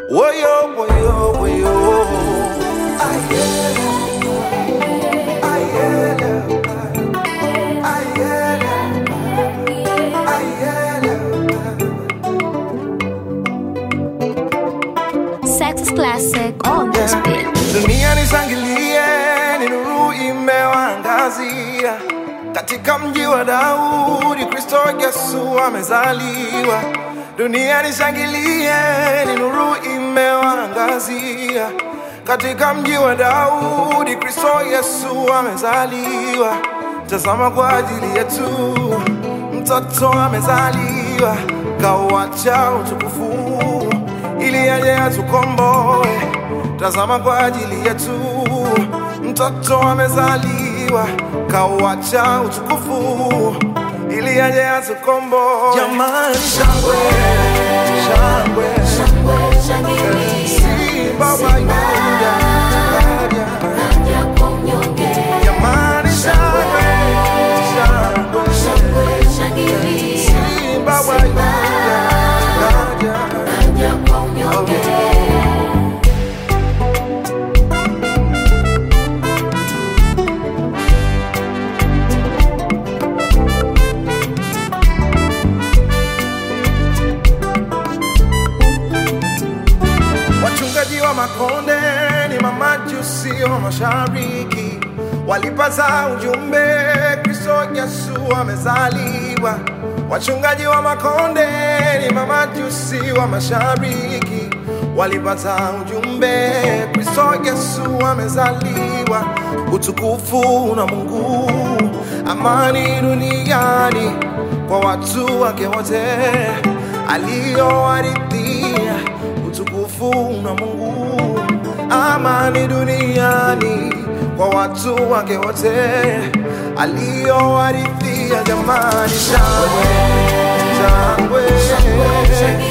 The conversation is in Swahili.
Woyo, woyo, woyo. Ayele, ayele, ayele, ayele. Sex is classic on this beat. Dunia nishangilie, ni nuru imewaangazia katika mji wa Daudi, Kristo Yesu amezaliwa. Dunia nishangilie, ni nuru imewaangazia katika mji wa Daudi, Kristo Yesu amezaliwa. Tazama kwa ajili yetu mtoto amezaliwa, kauacha utukufu ili aje atukomboe. Tazama kwa ajili yetu mtoto amezaliwa, kauacha utukufu ili aje atukomboe. Jamani, shangwe shangwe, si baba yuda kaja. Jamani, shangwe shangwe, si baba yuda kaja. Wachungaji wa makonde ni mamajusi wa mashariki, walipaza ujumbe Kristo Yesu amezaliwa. Wachungaji wa makonde ni mamajusi wa mashariki, walipata ujumbe Kristo Yesu amezaliwa. Utukufu na Mungu, amani duniani kwa watu wake wote aliowaridhia utukufu na Mungu, amani duniani kwa watu wake wote aliowaridhia. Jamani, shangwe shangwe,